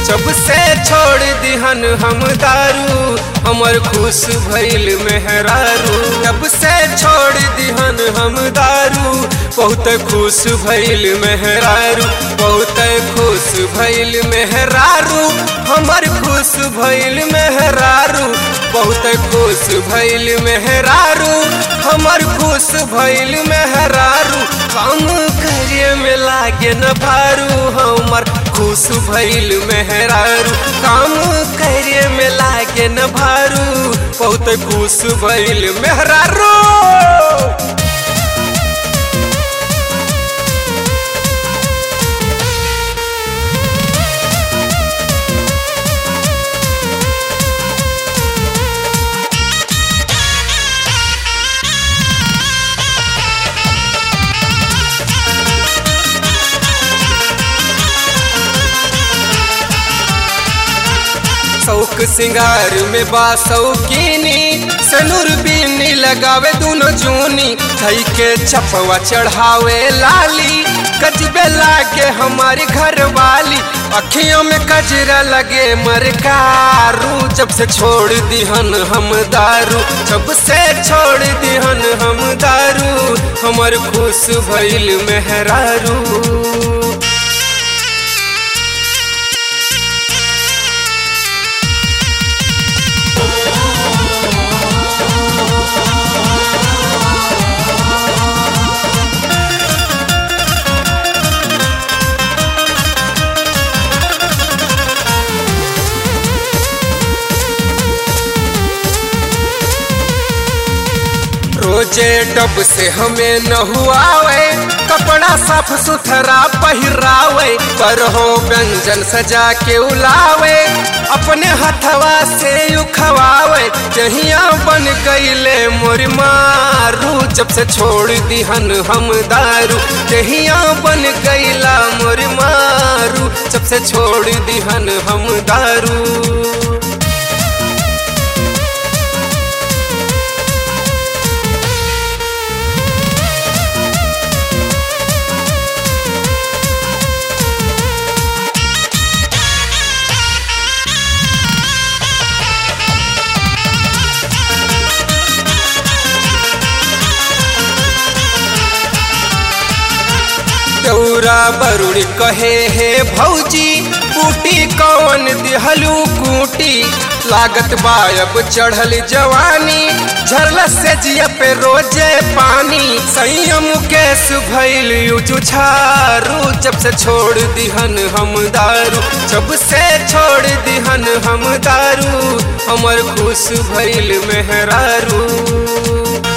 जब से छोड़ दिहन हम दारू हमर खुश भइल मेहरारू जब से छोड़ दिहन हम दारू बहुत खुश भइल मेहरारू बहुत खुश भइल मेहरारू हमर खुश भइल मेहरारू बहुत खुश भइल मेहरारू हमर खुश भइल मेहरारू काम करे में लागे न भारू हमर खुश भइल मेहरारू काम करे में लागे न भारू बहुत खुश भइल मेहरारू शौक सिंगार में बा शौकीनी सनुर बीनी लगावे दोनों जूनी थई के चपवा चढ़ावे लाली कजबे लागे हमारी घर वाली अखियों में कजरा लगे मरकारू जब से छोड़ दिहन हम दारू जब से छोड़ दिहन हम दारू हमर खुश भइल मेहरारू रोजे डब से हमें न हुआवे कपड़ा साफ सुथरा पहिरावे पर हो व्यंजन सजा के उलावे अपने हथवा से उखवावे जहिया बन गईले मोर मारू जब से छोड़ दिहन हम दारू जहिया बन गईला मोर मारू जब से छोड़ दिहन हम दारू दौरा बरुड़ कहे हे भौजी बूटी कौन दिहलू कूटी लागत बायब चढ़ल जवानी झरल से जिया पे रोजे पानी संयम केस भइल जुझारू जब से छोड़ दिहन हम दारू जब से छोड़ दिहन हम दारू हमर खुश भइल मेहरारू